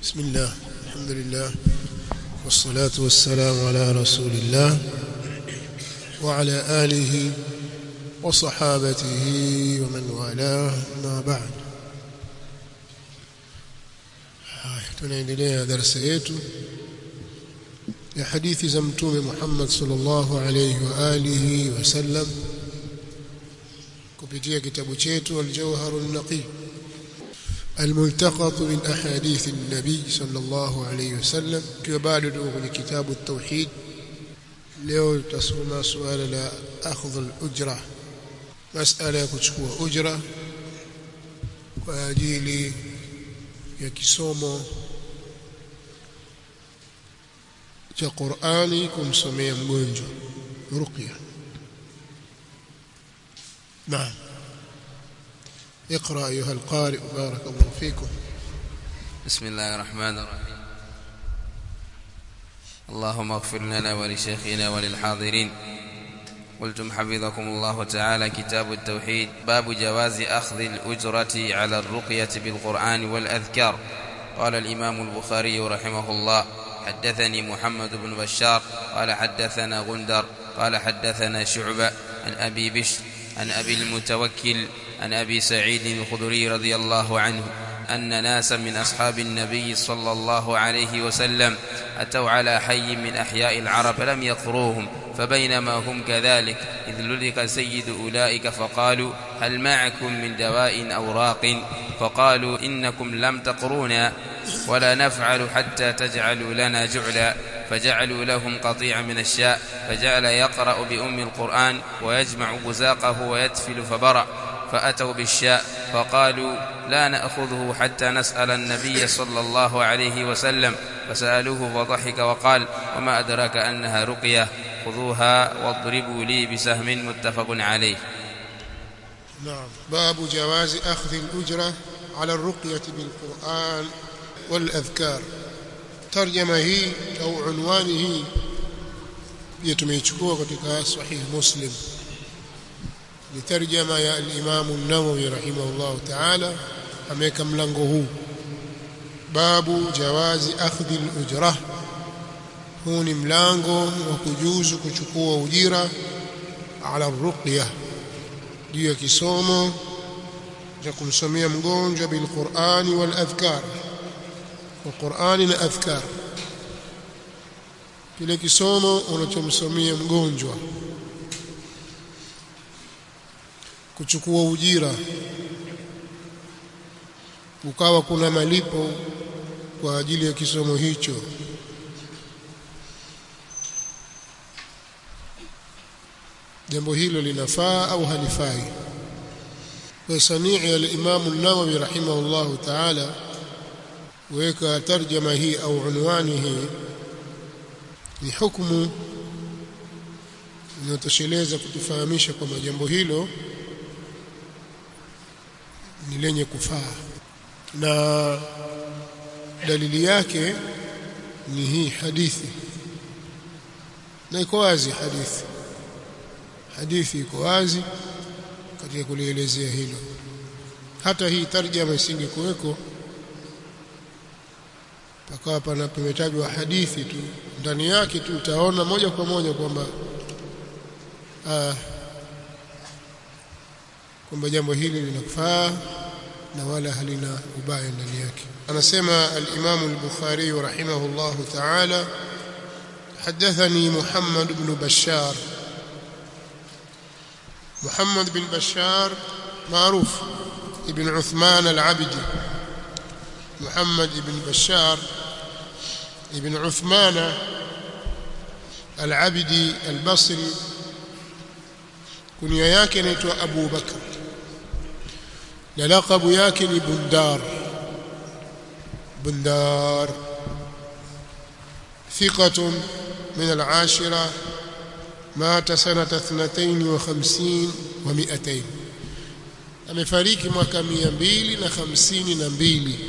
بسم الله الحمد لله والصلاة والسلام على رسول الله وعلى آله وصحابته ومن والاه ما بعد tunaendelea darasa yetu ya hadithi za mtume Muhammad sallallahu alayhi wa alihi wasallam kupitia kitabu chetu al-Jawharun Naqi الملتقط من أحاديث النبي صلى الله عليه وسلم كبعد من كتاب التوحيد leo tutasoma suala la akhdhu al-ujra masala ya kuchukua ujra kwa ajili ya kisomo cha Qur'ani kumsomea mgonjwa ruqya naam اقرا ايها القارئ بارك الله فيكم بسم الله الرحمن الرحيم اللهم اغفر لنا ولشيخنا وللحاضرين قلتم حفظكم الله تعالى كتاب التوحيد باب جواز أخذ الأجرة على الرقية بالقرآن والأذكار قال الإمام البخاري رحمه الله حدثني محمد بن بشار قال حدثنا غندر قال حدثنا شعبة عن أبي بشر عن أبي المتوكل عن أبي سعيد الخدري رضي الله عنه أن ناسا من أصحاب النبي صلى الله عليه وسلم أتوا على حي من أحياء العرب فلم يقروهم فبينما هم كذلك إذ لدك سيد أولئك فقالوا هل معكم من دواء أو راق فقالوا إنكم لم تقرونا ولا نفعل حتى تجعلوا لنا جعلا فجعلوا لهم قطيعا من الشاء فجعل يقرأ بأم القرآن ويجمع بزاقه ويتفل فبرأ فأتوا بالشاء فقالوا لا نأخذه حتى نسأل النبي صلى الله عليه وسلم فسألوه فضحك وقال وما أدراك أنها رقية خذوها واضربوا لي بسهم متفق عليه نعم باب جواز أخذ الأجرة على الرقية بالقرآن والأذكار ترجمة هي أو عنوان هي يتميشكوه katika صحيح مسلم ni tarjama ya al-Imam an-Nawawi rahimahullah ta'ala ameweka mlango huu babu jawazi akhdhi al-ujra huu ni mlango wa kujuzu kuchukua ujira ala ruqya juu ya kisomo cha kumsomea mgonjwa bil Qur'ani wal adhkar wa Qur'ani na adhkar kile kisomo unachomsomea mgonjwa kuchukua ujira ukawa kuna malipo kwa ajili ya kisomo hicho jambo hilo linafaa au halifai kwa sanii ya al-Imam an-Nawawi rahimahullahu ta'ala weka tarjama hii au unwani hii ni hukumu inayotosheleza kutufahamisha kwamba jambo hilo ni lenye kufaa na dalili yake ni hii hadithi na iko wazi hadithi hadithi iko wazi katika kulielezea hilo hata hii tarjama isingekuweko pakawa pana pametajwa hadithi tu ndani yake tu utaona moja kwa moja kwamba kwamba jambo hili linafaa na wala halina ubaya ndani yake anasema al-Imam al-Bukhari rahimahullah ta'ala حدثني محمد بن بشار محمد بن بشار معروف ابن عثمان العبدي محمد بن بشار ابن عثمان العبدي البصري kunia yake inaitwa Abu Bakr na laqabu yake ni Bundar Bundar ثقة من العاشرة مات سنة اثنتين وخمسين ومئتين amefariki mwaka mia mbili na hamsini na mbili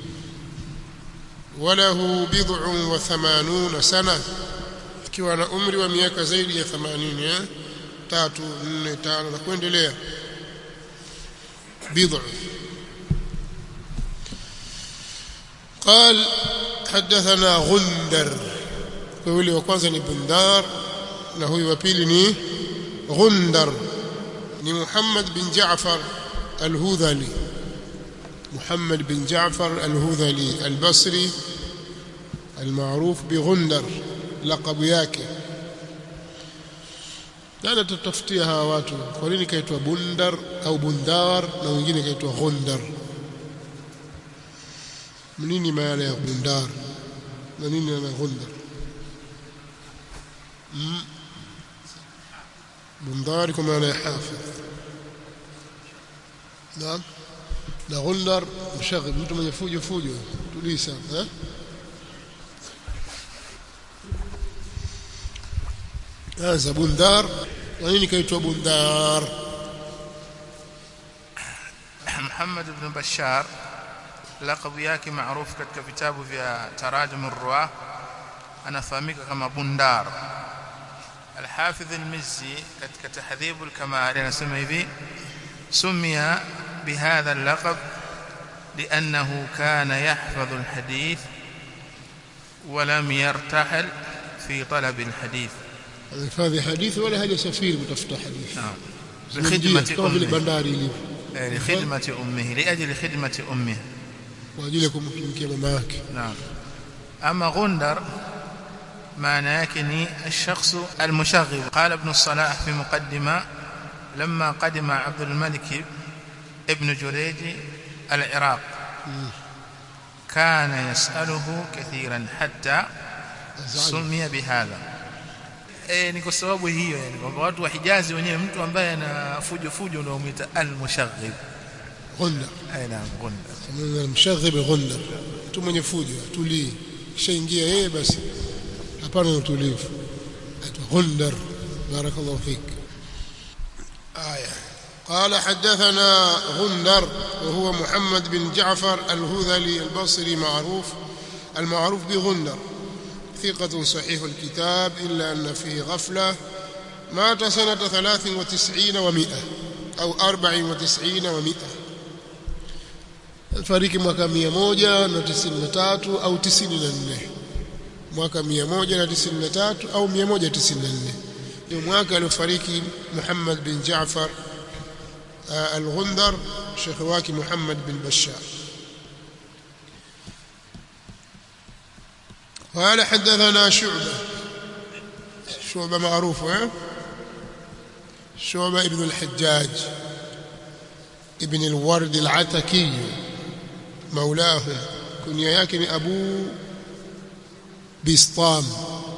walahu bid'un wa thamanuna sana akiwa na umri wa miaka zaidi ya 80 eh tatu nne tano na kuendelea bid'u قال حدثنا غندر فيولي وكwanza ni bundar na huyu wa pili ni غندر ni Muhammad bin Jaafar al-Hudhali محمد بن جعفر الهذلي البصري المعروف بغندر لقب yake nani tutafutia hawa watu kwa nini kaitwa bundar au bundar na wengine kaitwa ghundar nini maana ya bundar na nini maana ghundar bundar kwa maana ya hafidh naam na ghundar mshaghi mtu mwenye fujo fujo tulii sana eh هذا بندار ونين كيتوا بندار محمد بن بشار laqabu yake maarufu katika vitabu vya tarajum ar-ruwah anafahamika kama Bundar Al-Hafidh al-Mizzi katika tahdhib al-kamal anasema hivi sumia bihadha al-laqab لأنه كان يحفظ الحديث ولم يرتحل في طلب الحديث hifadhi hadithi wala hajasafiri kutafuta hadithi نعم Zimejia, لخدمة kama vile أمه bandari ilivyo آه، لخدمة أمه لأجل خدمة أمه kwa ajili ya kumtumikia mama yake نعم أما غندر معنى يكني الشخص المشغب قال ابن الصلاح في مقدمة لما قدم عبد الملك ابن جريج العراق كان يسأله كثيرا حتى سمي بهذا eh ni kwa sababu hiyo yani kwamba watu wa Hijazi wenyewe mtu ambaye ana fujo fujo ndio umuita al-mushaghib ghunda eh naam gunda Samana mshaghib ghunda mtu mwenye fujo tulii kishaingia yeye basi hapana utulivu aitwa ghundar barakallahu fik aya قال حدثنا غندر وهو محمد بن جعفر الهذلي البصري معروف المعروف بغندر ثقة صحيح الكتاب إلا أن فيه غفلة مات سنة ثلاث وتسعين ومئة أو أربع وتسعين ومئة fariki mwaka mia moja na tisini na tatu au tisini na nne mwaka mia moja na tisini na tatu au mia moja tisini na nne ndio mwaka aliofariki Muhammad bin Jaafar uh, al-Ghundar shekhe wake Muhammad bin Bashar قال حدثنا شعبة شعبة معروف ها شعبة ابن الحجاج ابن الورد العتكي مولاه كنيا yake ni Abu Bistam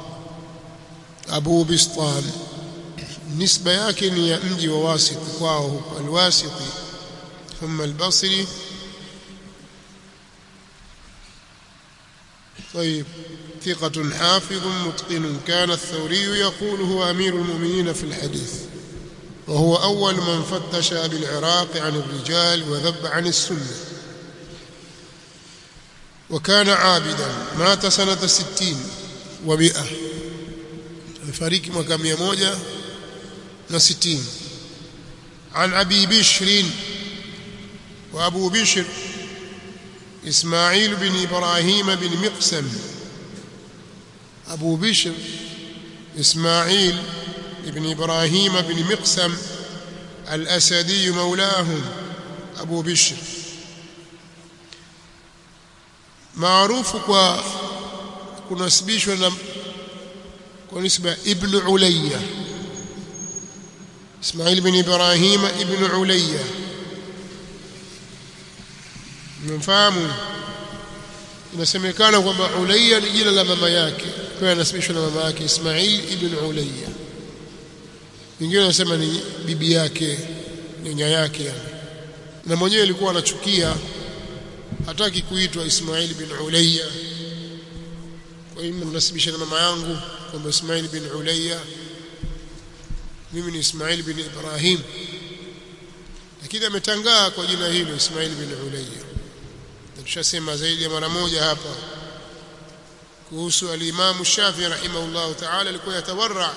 Abu Bistam nisba yake ni ya mji wa Wasit kwao huko Al-Wasiti thumma Al-Basri طيب ثقة حافظ متقن كان الثوري يقول هو أمير المؤمنين في الحديث وهو أول من فتش بالعراق عن الرجال وذب عن السنة وكان عابدا مات سنة ستين ومئة فريق مكامية موجة نستين عن أبي بشر وأبو بشر إسماعيل بن إبراهيم بن مقسم أبو بشر إسماعيل بن إبراهيم بن مقسم الأسدي مولاهم أبو بشر معروف kwa kunasibishwa na kwa nisba ibn Ulayya Ismail bin Ibrahim ibn Ulayya mfahamu inasemekana kwamba Ulayya ni jina la mama yake kwa anasibishwa na mama yake Ismail ibn Ulayya wengine wanasema ni bibi yake nyanya yake yani na mwenyewe alikuwa anachukia hataki kuitwa Ismail bin Ulayya kwa hiyo mnasibisha na mama yangu kwamba Ismail bin Ulayya mimi ni Ismail bin Ibrahim lakini ametangaa kwa jina hilo Ismail bin Ulayya tushasema zaidi ya mara moja hapa kuhusu al-Imam Shafi rahimahullah ta'ala alikuwa yatawarra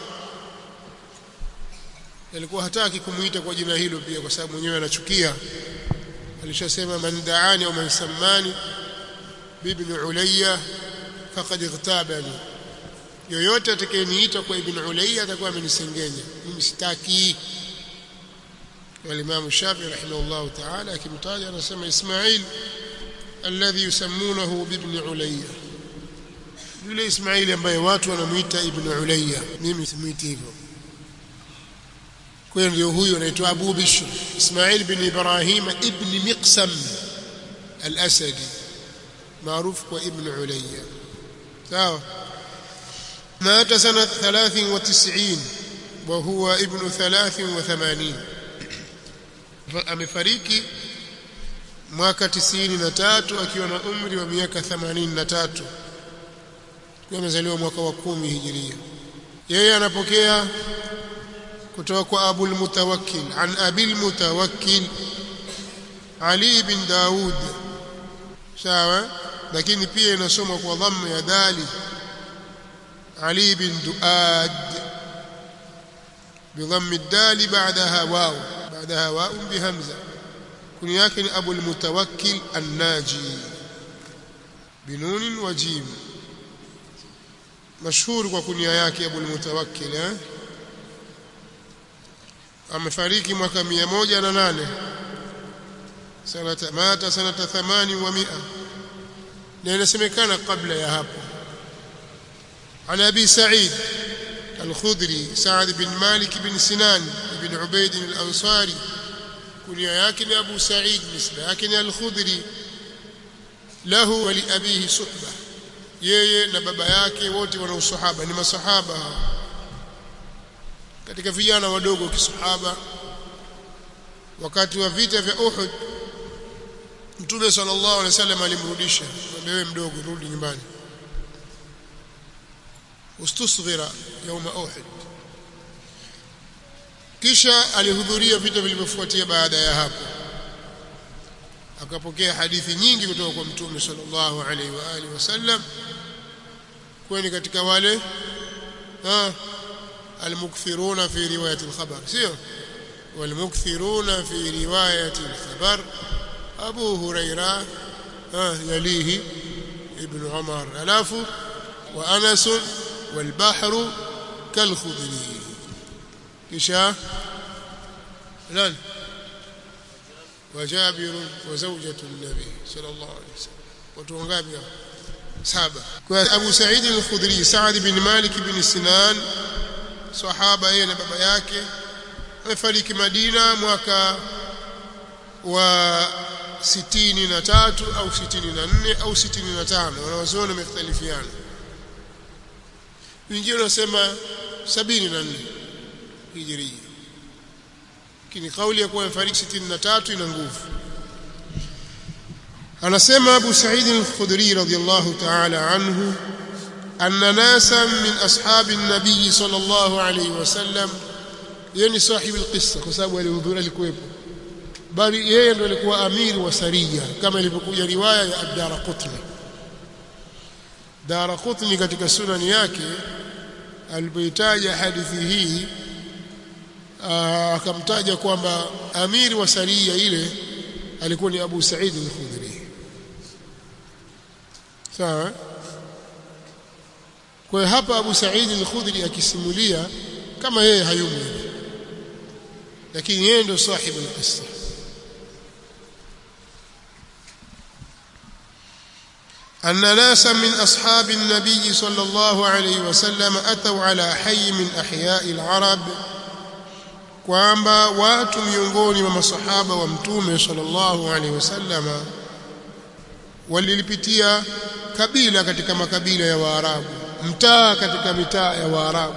alikuwa hataki kumuita kwa jina hilo pia kwa sababu mwenyewe anachukia alishasema man daani au man sammani bibn ulayya faqad igtabani yoyote atakayeniita kwa ibn ulayya atakuwa amenisengenya mimi sitaki والإمام الشافعي رحمه الله تعالى akimtaja anasema Ismail alladhi yusammunahu bibn Ulayya yule Ismail ambaye watu wanamuita ibn Ulayya mimi simuiti hivyo kwa hiyo ndio huyo anaitwa Abu Bishr Ismail bin Ibrahim ibn Miqsam al-Asadi maarufu kwa ibn Ulayya sawa مات سنة 93 وهو ابن 83 amefariki mwaka 93 akiwa na umri wa miaka 83 kwa amezaliwa mwaka wa 10 hijiria yeye anapokea kutoka kwa Abu al-Mutawakkil an Abi al-Mutawakkil Ali bin Daud sawa lakini pia inasomwa kwa dhamma ya dali Ali bin Duad بضم الدال بعدها واو بعدها واو بهمزة كنياك أبو المتوكل الناجي بنون وجيم مشهور وكنيا yake أبو المتوكل eh? amefariki mwaka 108 sanata mata sanata 800 na inasemekana kabla ya hapo عن ابي سعيد الخدري سعد بن مالك بن سنان بن عبيد الأنصاري كنيا يكن أبو سعيد نسبة يكن الخدري له ولأبيه صحبة yeye na baba yake wote wana usahaba ni masahaba katika vijana wadogo kisahaba wakati wa vita vya Uhud Mtume sallallahu alaihi wasallam alimrudisha wewe mdogo rudi nyumbani ustusghira يوم أحد kisha alihudhuria vita vilivyofuatia baada ya hapo akapokea hadithi nyingi kutoka kwa mtume sallallahu alaihi wa alihi wasallam kwani katika wale almukthiruna fi riwayati alkhabar sio walmukthiruna fi riwayati alkhabar abu huraira yalihi ibn umar alafu wa anas والبحر كالخضر كشا نان وجابر وزوجة النبي صلى الله عليه وسلم وتوغابي سابع أبو سعيد الخدري سعد بن مالك بن سنان صحابة yeye na baba yake amefariki Madina mwaka wa 63 au 64 au 65 wanawazuoni wamekhtalifiana wengine wanasema 74 hijiria lakini kauli ya kuwa amefariki 63 ina nguvu anasema Abu Sa'id al-Khudri radhiyallahu ta'ala anhu anna nasan min ashabi an-nabiy sallallahu alayhi wasallam yani sahibi al-qissa kwa sababu alihudhuria alikuwepo bali yeye ndo alikuwa amiri wa saria kama ilivyokuja riwaya ya Ad-Darqutni Daraqutni katika sunani yake alipoitaja hadithi hii akamtaja kwamba amiri wa saria ile alikuwa ni Abu Sa'id al-Khudri sawa kwa hapa Abu Sa'id al-Khudri akisimulia kama yeye hayumo lakini yeye ndo sahibu al-qissa أن ناسا من أصحاب النبي صلى الله عليه وسلم أتوا على حي من أحياء العرب kwamba watu miongoni mwa masahaba wa mtume sallallahu alaihi wasallama walilipitia kabila katika makabila ya Waarabu mtaa katika mitaa ya Waarabu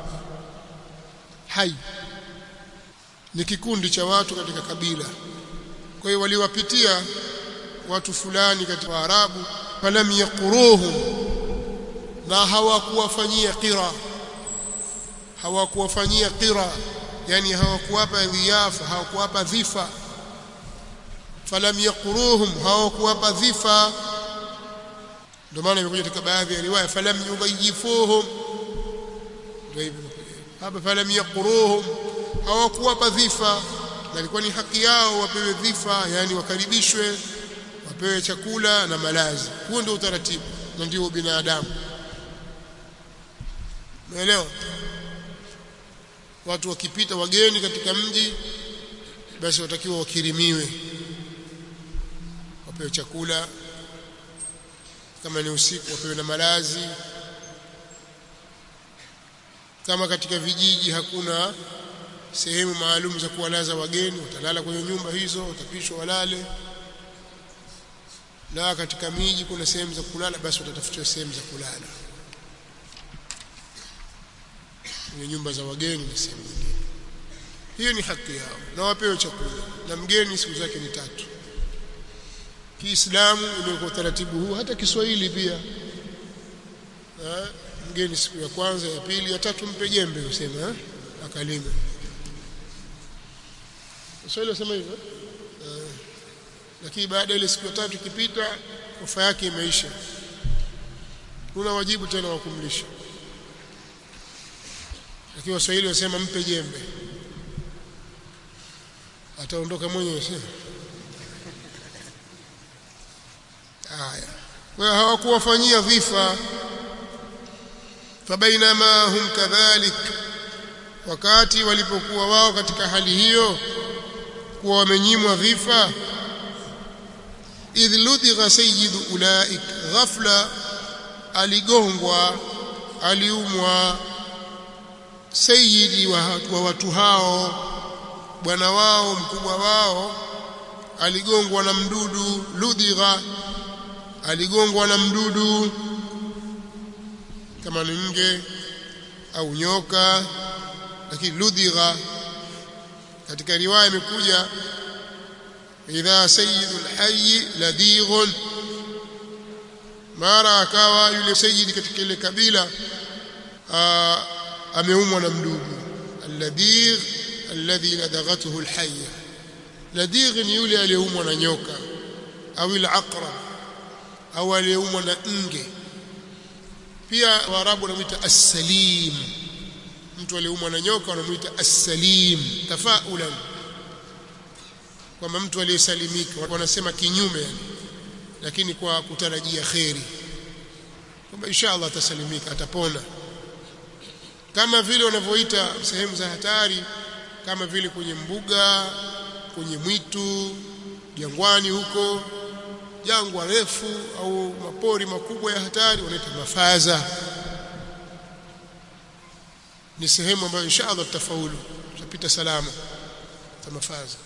hai ni kikundi cha watu katika kabila kwa hiyo waliwapitia watu fulani katika Waarabu falam yaquruhum na hawakuwafanyia qira hawakuwafanyia qira yani hawakuwapa dhiafa hawakuwapa dhifa falam yaquruhum hawakuwapa dhifa ndio maana imekuja katika baadhi ya riwaya falam yudhayifuhum ndio hivyo hapa falam yaquruhum hawakuwapa dhifa na ilikuwa ni haki yao wapewe dhifa yani wakaribishwe wapewe chakula na malazi huo ndio utaratibu na ndio binadamu umeelewa watu wakipita wageni katika mji basi watakiwa wakirimiwe wapewe chakula kama ni usiku wapewe na malazi kama katika vijiji hakuna sehemu maalum za kuwalaza wageni watalala kwenye nyumba hizo watapishwa walale na katika miji kuna sehemu za kulala basi watatafutiwa sehemu za kulala kwenye nyumba za wageni na sehemu nyingine hiyo ni haki yao na wapewe chakula na mgeni siku zake ni tatu Kiislamu imeweka utaratibu huu hata Kiswahili pia ha? mgeni siku ya kwanza ya pili ya tatu mpe jembe usema akalime Kiswahili wasema hivyo lakini baada ile siku ya tatu ikipita ofa yake imeisha una wajibu tena wa kumlisha lakini waswahili wasema mpe jembe ataondoka mwenyewe sio haya kwa hawakuwafanyia dhifa fabainama hum kadhalik wakati walipokuwa wao katika hali hiyo kuwa wamenyimwa dhifa idh ludhigha sayyidu ulaik ghafla aligongwa aliumwa sayyidi wa, wa watu hao bwana wao mkubwa wao aligongwa na mdudu ludhigha aligongwa na mdudu kama ni nge au nyoka lakini ludhigha katika riwaya imekuja idha sayyidul hayy ladighun mara akawa yule sayyidi katika ile kabila ameumwa na mdudu alladhigh alladhi ladaghathu alhayya ladhigh ni yule aliyeumwa na nyoka au alaqrab au aliyeumwa na nge pia waarabu wanamuita as-salim mtu aliyeumwa na nyoka wanamuita as-salim tafaulan kwamba mtu aliyesalimika wanasema kinyume yani lakini kwa kutarajia kheri kwamba inshallah atasalimika atapona kama vile wanavyoita sehemu za hatari kama vile kwenye mbuga kwenye mwitu jangwani huko jangwa refu au mapori makubwa ya hatari wanaita mafaza ni sehemu ambayo inshallah tutafaulu tutapita salama za mafaza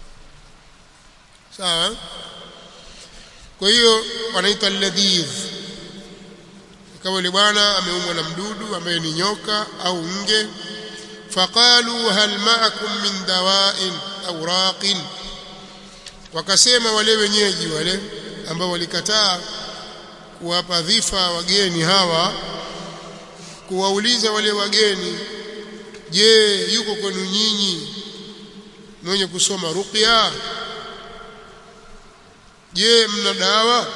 sawa kwa hiyo wanaita alladhidh kama yule bwana ameumwa na mdudu ambaye ni nyoka au nge faqalu hal ma'akum min dawa'in au raqin wakasema wale wenyeji wale ambao walikataa kuwapa dhifa wageni hawa kuwauliza wale wageni je yuko kwenu nyinyi mwenye kusoma ruqya je mna dawa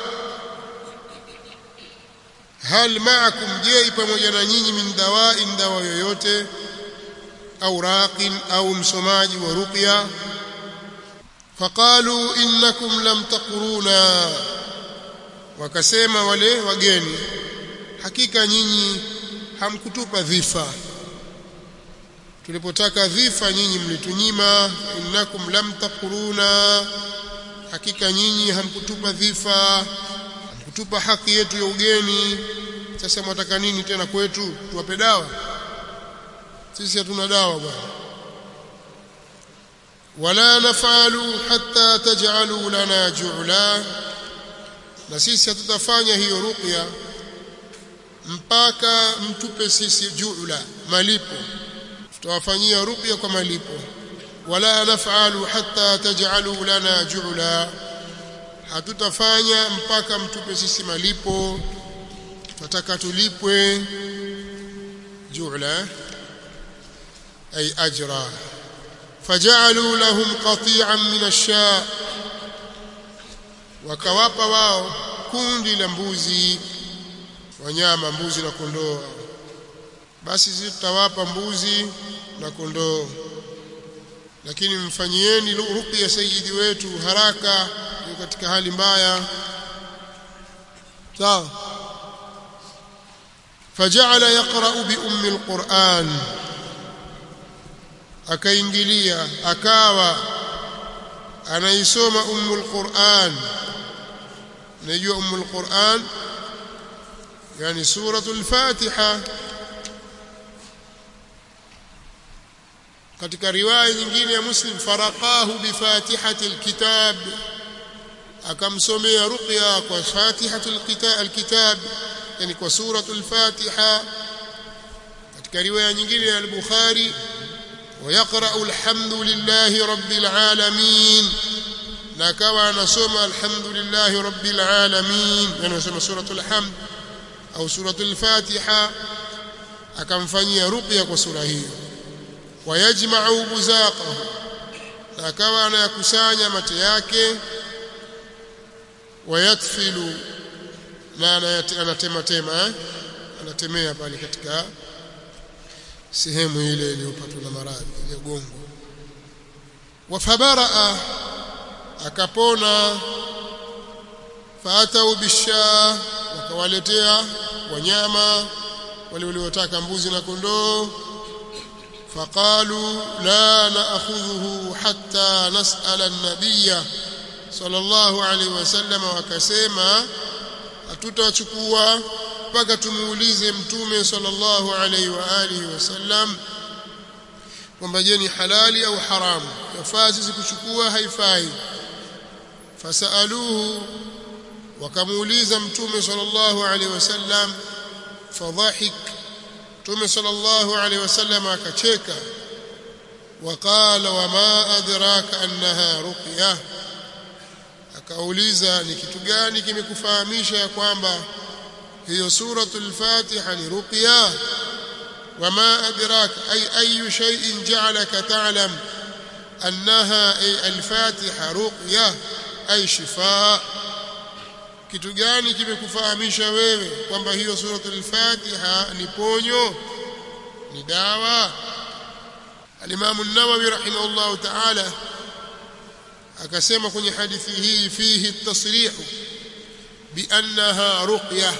hal ma'akum je pamoja na nyinyi min dawa'in dawa yoyote au raqin au msomaji wa ruqya faqalu innakum lam taquruna wakasema wale wageni hakika nyinyi hamkutupa dhifa tulipotaka dhifa nyinyi mlitunyima innakum lam taquruna hakika nyinyi hamkutupa dhifa hamkutupa haki yetu ya ugeni sasa mwataka nini tena kwetu tuwape dawa sisi hatuna dawa bwana wala nafalu hatta taj'alu lana ju'la na sisi hatutafanya hiyo ruqya mpaka mtupe sisi ju'la malipo tutawafanyia ruqya kwa malipo wala nafalu hatta taj'alu lana ju'la hatutafanya mpaka mtupe sisi malipo tunataka tulipwe ju'la ay ajra faj'alu lahum qati'an min ash-sha wakawapa wao kundi la mbuzi wanyama mbuzi na kondoo basi sisi tutawapa mbuzi na kondoo lakini mfanyieni ruqya sayyidi wetu haraka katika hali mbaya sawa فجعل يقرأ بأم القرآن akaingilia akawa anaisoma ummul Qur'an najua ummul Qur'an yani suratul Fatiha katika riwaya nyingine ya Muslim faraqahu bi fatihatil kitab akamsomea ruqya kwa fatihatul kitab yani kwa suratul Fatiha katika riwaya nyingine ya al-Bukhari ويقرأ الحمد لله رب العالمين نكوى نصوم الحمد لله رب العالمين يعني نصوم سورة الحمد أو سورة الفاتحة akamfanyia ruqya kwa sura hiyo wayajma'u buzaqahu akawa anayakusanya mate yake wayatfilu na anatema tema eh? anatemea pale katika sehemu ile iliyopatwa na maradhi ya gongo wafabaraa akapona faatau bisha wakawaletea wanyama wale waliotaka mbuzi na kondoo faqalu la naakhudhuhu hatta nasala an-nabiyya sallallahu alaihi wasallam wakasema hatutachukua mpaka tumuulize mtume sallallahu alaihi wa alihi wasallam kwamba je ni halali au haramu yafaa sisi kuchukua haifai fasaluhu wakamuuliza mtume sallallahu alaihi wasallam fadhahik mtume sallallahu alaihi wasallam akacheka waqala wama adraka annaha ruqya akauliza ni kitu gani kimekufahamisha ya kwamba hiyo suratul fatiha ni ruqya wama adrak ay ayu shay'in ja'alaka ta'lam annaha ay al-fatiha ruqya ay shifaa kitu gani kimekufahamisha wewe kwamba hiyo suratul fatiha ni ponyo ni dawa al-imam an-nawawi rahimahullah ta'ala akasema kwenye hadithi hii fihi at-tasrih bi annaha ruqyah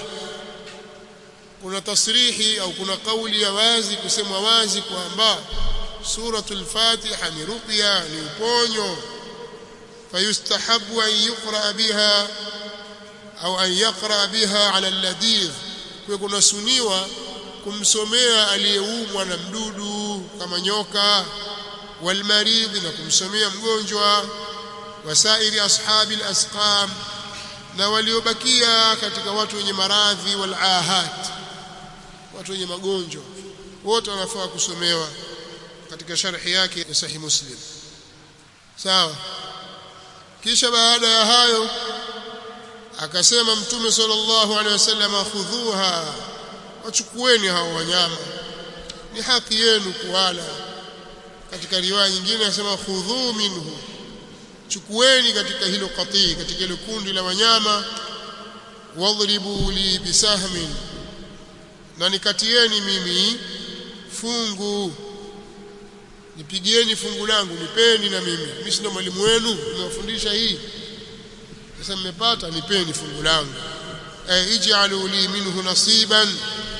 kuna tasrihi au kuna kauli ya wazi kusemwa wazi kwamba suratul fatiha ni ruqya ni uponyo fayustahabu an yuqra biha au an yaqra biha ala alladhidh kwa kuna suniwa kumsomea aliyeumwa na mdudu kama nyoka walmaridhi na kumsomea mgonjwa wasairi ashabi alasqam na waliobakia katika watu wenye maradhi walahat watu wenye magonjwa wote wanafaa kusomewa katika sharhi yake ya sahih muslim sawa kisha baada ya hayo akasema mtume sallallahu alaihi wasallam khudhuha wachukueni hao wanyama ni haki yenu kuwala katika riwaya nyingine anasema khudhu minhu chukueni katika hilo qatii katika hilo kundi la wanyama wadhribu li bisahmin na nikatieni mimi fungu nipigieni fungu langu nipeni na mimi mimi si ndo mwalimu wenu nimewafundisha hii sasa mmepata nipeni fungu langu ay ij'alu li minhu nasiban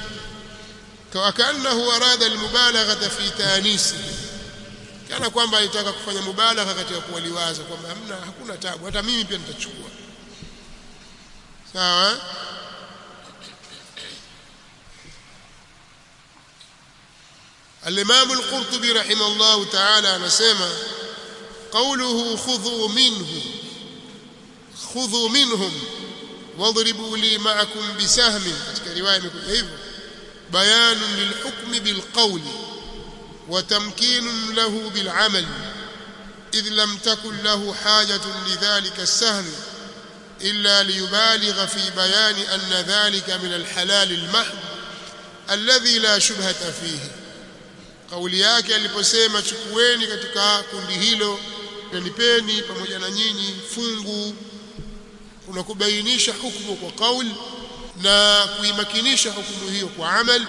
kaannahu arada almubalaghata fi tanisi kana kwamba alitaka kufanya mubalagha katika kuwaliwaza kwamba hamna hakuna tabu hata mimi pia nitachukua sawa الإمام القرطبي رحمه الله تعالى نسمع قوله خذوا منه خذوا منهم واضربوا لي معكم بسهم katika riwaya imekuja hivyo بيان للحكم بالقول وتمكين له بالعمل إذ لم تكن له حاجة لذلك السهم إلا ليبالغ في بيان أن ذلك من الحلال المحض الذي لا شبهة فيه kauli yake aliposema chukueni katika kundi hilo na nipeni pamoja na nyinyi fungu kuna kubainisha hukumu kwa kauli na kuimakinisha hukumu hiyo kwa amal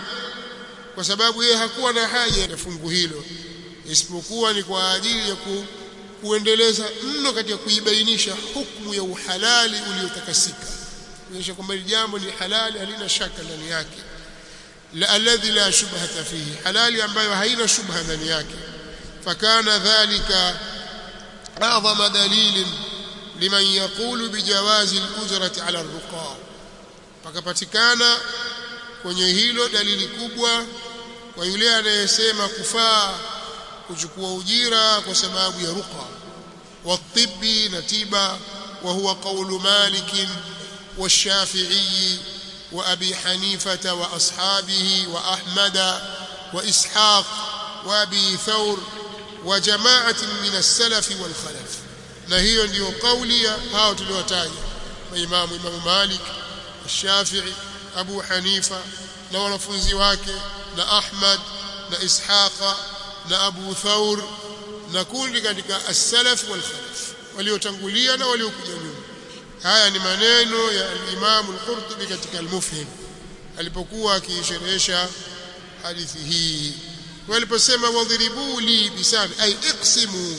kwa sababu yeye hakuwa na haja ya fungu hilo isipokuwa ni kwa ajili ya kuendeleza mno katika kuibainisha hukumu ya uhalali uliotakasika kuonyesha kwamba hili jambo ni halali halina shaka ndani yake la alladhi la shubhata fihi halali ambayo haina shubha ndani yake fakana dhalika a'zama dalilin liman yaqulu bijawazi al-ujrati 'ala ar-ruqa pakapatikana kwenye hilo dalili kubwa kwa yule anayesema kufaa kuchukua ujira kwa sababu ya ruqa watibbi na tiba wa huwa qawlu malik والشافعي وأبي حنيفة وأصحابه وأحمد وإسحاق وأبي ثور وجماعة من السلف والخلف نهي ndio قولي hao tuliotaja maimamu Imam Malik Shafi'i Abu Hanifa na wanafunzi wake na Ahmad na Ishaqa na Abu Thawr na kundi katika as-salaf wal khalaf waliotangulia na waliokuja nyuma haya ni maneno ya al-Imam al-Qurtubi katika al-Mufhim alipokuwa akisherehesha hadithi hii waliposema wadhribu li bisani ay iqsimu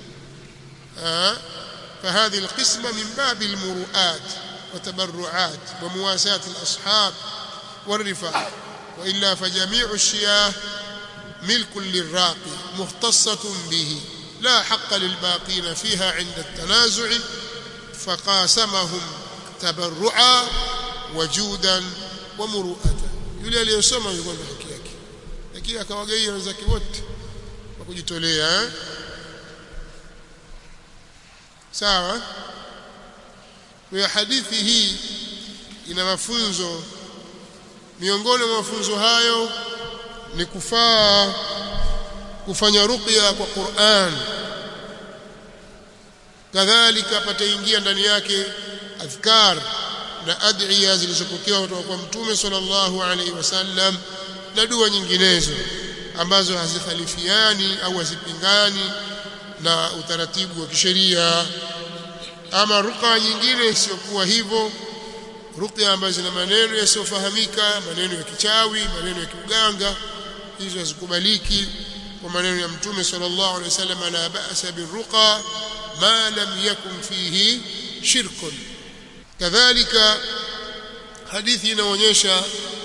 فهذه القسمة من باب المروءات وتبرعات ومواساة الأصحاب والرفاق وإلا فجميع الشياه ملك للراقي مختصة به لا حق للباقين فيها عند التنازع فقاسمهم تبرعا وجودا ومروءة yule aliyosoma yuko na haki yake lakini akawagaia wenzake wote kwa kujitolea eh? sawa kwa hadithi hii ina mafunzo miongoni mwa mafunzo hayo ni kufaa kufanya ruqya kwa Qur'an kadhalika pataingia ndani yake adhkar na adhiya zilizopokewa kutoka kwa mtume sallallahu alaihi wasallam na dua nyinginezo ambazo hazikhalifiani au hazipingani na utaratibu wa kisheria ama ruqa nyingine isiyokuwa hivyo ruqya ambazo zina maneno yasiyofahamika maneno ya kichawi maneno ya kiuganga hizo hazikubaliki kwa maneno ya mtume sallallahu alaihi wasallam la ba'sa birruqa ma lam yakun fihi shirkun kadhalika hadithi inaonyesha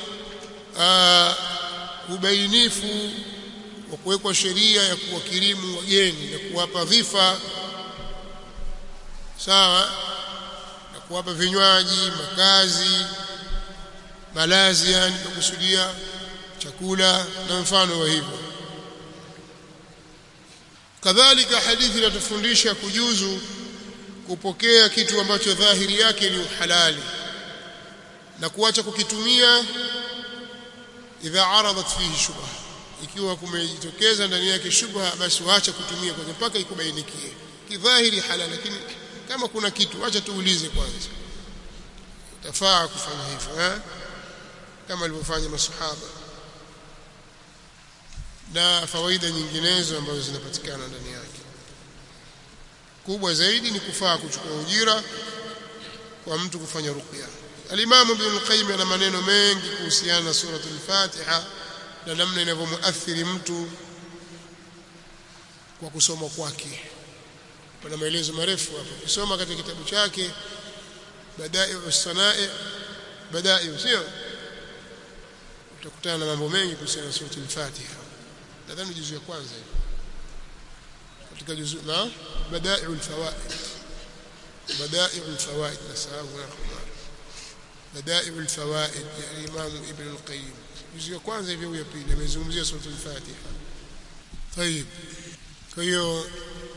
ubainifu wa kuwekwa sheria ya kuwakirimu wageni na kuwapa dhifa sawa na kuwapa vinywaji makazi malazi yani kukusudia chakula na mfano wa hivyo kadhalika hadithi inatufundisha kujuzu kupokea kitu ambacho dhahiri yake ni uhalali na kuacha kukitumia idha aradat fihi shubha ikiwa kumejitokeza ndani yake shubha basi waacha kutumia kwanza mpaka ikubainikie kidhahiri halali lakini kama kuna kitu acha tuulize kwanza utafaa kufanya hivyo eh kama alivyofanya masahaba na fawaida nyinginezo ambazo zinapatikana ndani yake kubwa zaidi ni kufaa kuchukua ujira kwa mtu kufanya ruqya al-Imam Ibn al-Qayyim ana maneno mengi kuhusiana na suratul Fatiha na namna inavyomuathiri mtu kwa kusoma kwake pana maelezo marefu hapo kusoma katika kitabu chake Badai'u Sanai Badai'u sio utakutana na mambo mengi kuhusiana na suratul Fatiha nadhani juzu ya kwanza hiyo katika juzu na Badai'u al-Fawaid Badai'u al-Fawaid nasahau na Badai'u al-Fawaid ya Imam Ibn al-Qayyim juzu ya kwanza hivyo ya pili amezungumzia suratul Fatiha طيب kwa hiyo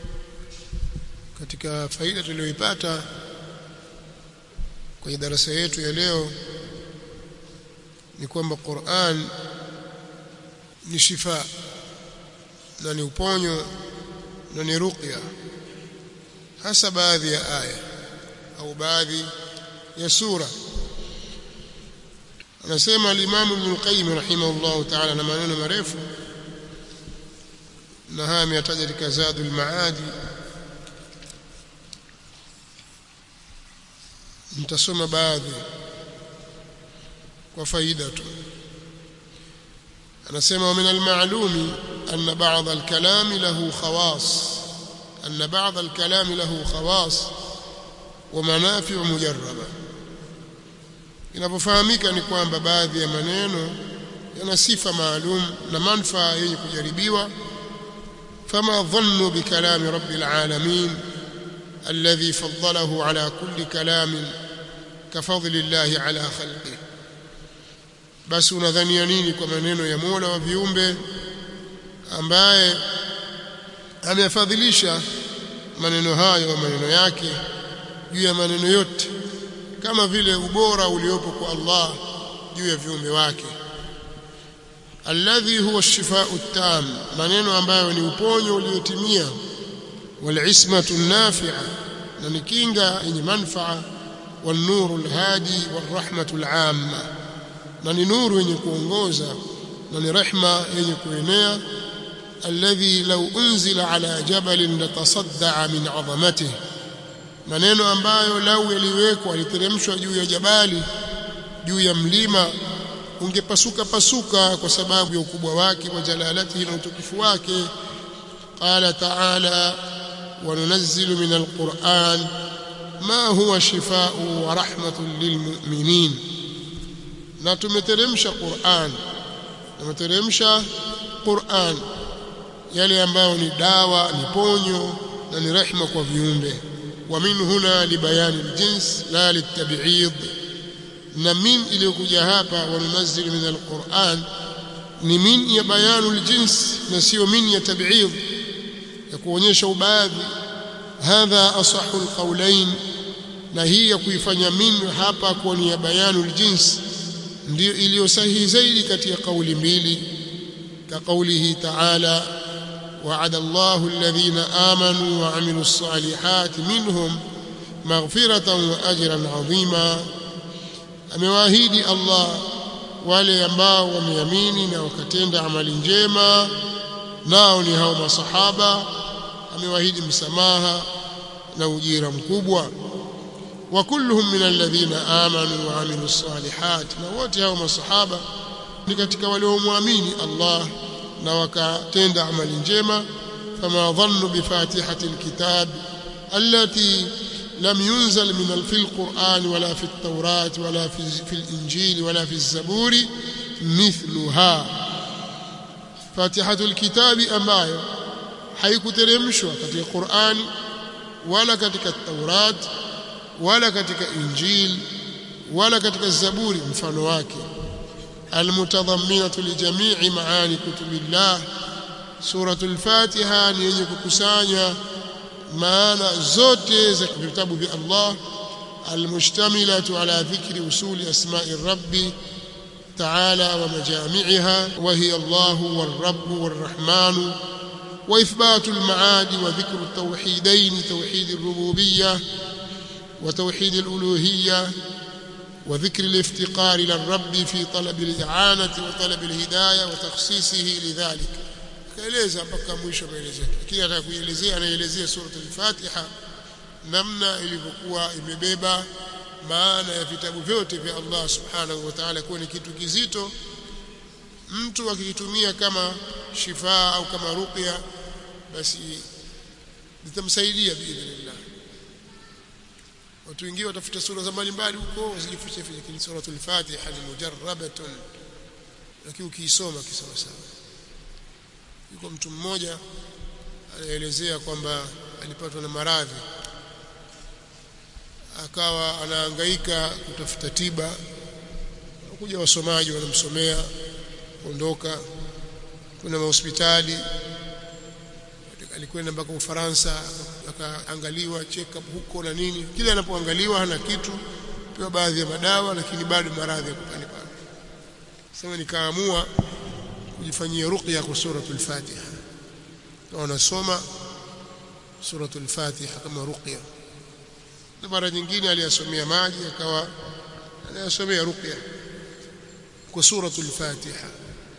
katika faida tuliyoipata kwenye darasa yetu ya leo ni kwamba Qur'an ni shifa na ni uponyo na ni ruqya hasa baadhi ya aya au baadhi ya sura anasema al-Imam Ibn al-Qayyim rahimahullah ta'ala na maneno marefu na haya ameyataja katika Zadul Maadi nitasoma baadhi kwa faida tu anasema min al-ma'lumi anna ba'd al-kalam lahu khawas أن بعض الكلام له خواص ومنافع مجربة inapofahamika ni kwamba baadhi ya maneno yana sifa maalum na manufaa yenye kujaribiwa fama dhannu bikalami rabbil alamin alladhi faddalahu ala kulli kalamin kafadli llahi ala khalqihi basi unadhania nini kwa maneno ya Mola wa viumbe ambaye ameyafadhilisha maneno hayo maneno yake juu ya maneno yote kama vile ubora uliopo kwa Allah juu ya viumbe wake alladhi huwa shifau tam maneno ambayo ni uponyo uliotimia walismatu nafi'a na ni kinga yenye manfaa والنور الهادي والرحمة العامة na ni nuru yenye kuongoza na ni rehma yenye kuenea alladhi law unzila ala jabalin latasaddaa min azamatihi maneno ambayo lau yaliwekwa aliteremshwa juu ya jabali juu ya mlima ungepasuka pasuka kwa sababu ya ukubwa wake wa jalalatihi na utukufu wake qala ta'ala wa nunazzilu min alquran ma huwa shifaa'u wa rahmatun lilmu'minin na tumeteremsha Qur'an tumeteremsha Qur'an yale ambayo ni dawa ni ponyo na ni rehma kwa viumbe wa min huna libayani aljins la litab'id na min iliyokuja hapa wa nunazzilu min alquran ni min ya bayanu aljins na sio min ya tab'id ya kuonyesha ubaadhi hadha asahu alqawlain na hii ya kuifanya min hapa kwa ni ya bayanu aljins ndio iliyo sahihi zaidi kati ya kauli mbili ka kaulihi ta'ala وعد الله الذين آمنوا وعملوا الصالحات منهم مغفرة وأجرا عظيما amewaahidi Allah wale ambao wameamini na wakatenda amali njema nao ni hao masahaba amewaahidi msamaha na ujira mkubwa wa kulluhum min alladhina amanu wa amilus salihat na wote hao masahaba ni katika waliomwamini Allah na wakatenda amali njema fama dhannu bifatihati alkitab allati lam yunzal min fi alquran wala fi at-taurat wala fi fi al-injil wala fi az-zabur mithluha fatihatu alkitab ambayo haikuteremshwa katika Qur'ani wala katika Taurat wala katika Injil wala katika Zaburi mfano wake المتضمنة لجميع معاني كتب الله سورة الفاتحة ni yenye kukusanya maana zote za vitabu vya Allah المشتملة على ذكر أصول أسماء الرب تعالى ومجامعها وهي الله والرب والرحمن وإثبات المعاد وذكر التوحيدين توحيد الربوبية وتوحيد الألوهية وذكر الافتقار للرب في طلب الإعانة وطلب الهداية وتخصيصه لذلك kaeleza mpaka mwisho maelezo yake lakini ataka kuelezea anaelezea sura al-Fatiha namna ilivyokuwa imebeba maana ya vitabu vyote vya Allah subhanahu wa ta'ala kuwa ni kitu kizito mtu akikitumia kama shifaa au kama ruqya basi litamsaidia biidhnillah watu wengine watafuta sura za mbalimbali huko wasijifiche fiche lakini suratul Fatiha ni mujarrabatun lakini ukiisoma kisawa sawa yuko mtu mmoja anaelezea kwamba alipatwa na maradhi akawa anahangaika kutafuta tiba kuja wasomaji wanamsomea ondoka kuna mahospitali alikwenda mpaka Ufaransa akaangaliwa check up huko na nini kila anapoangaliwa hana kitu pewa baadhi ya madawa lakini bado maradhi yako pale pale sasa nikaamua kujifanyia ruqya kwa suratul Fatiha na wanasoma suratul Fatiha kama ruqya na mara nyingine aliyasomea maji akawa anayasomea ruqya kwa suratul Fatiha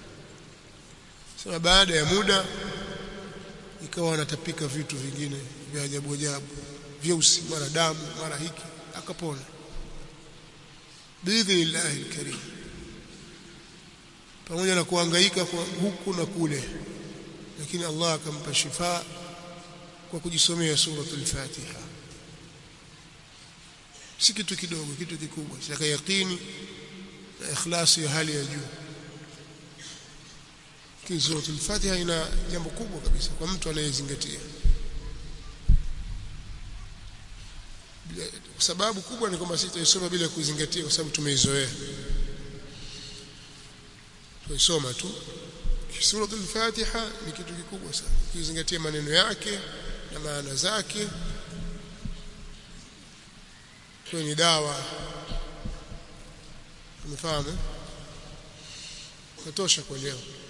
sasa baada ya muda ikawa anatapika vitu vingine vya ajabu ajabu vyeusi mara damu mara hiki akapona biidhnillahi alkarim pamoja na kuhangaika kwa huku na kule lakini Allah akampa shifa kwa kujisomea suratul Fatiha si kitu kidogo kitu kikubwa cha yaqini na ikhlasi ya hali ya juu suratul Fatiha ina jambo kubwa kabisa kwa mtu anayezingatia sababu kubwa ni kwamba sisi tuisoma bila kuzingatia kwa sababu tumeizoea tuisoma tu suratul Fatiha ni kitu kikubwa sana ukizingatia maneno yake na maana zake kwa ni dawa umefahamu katosha kwa leo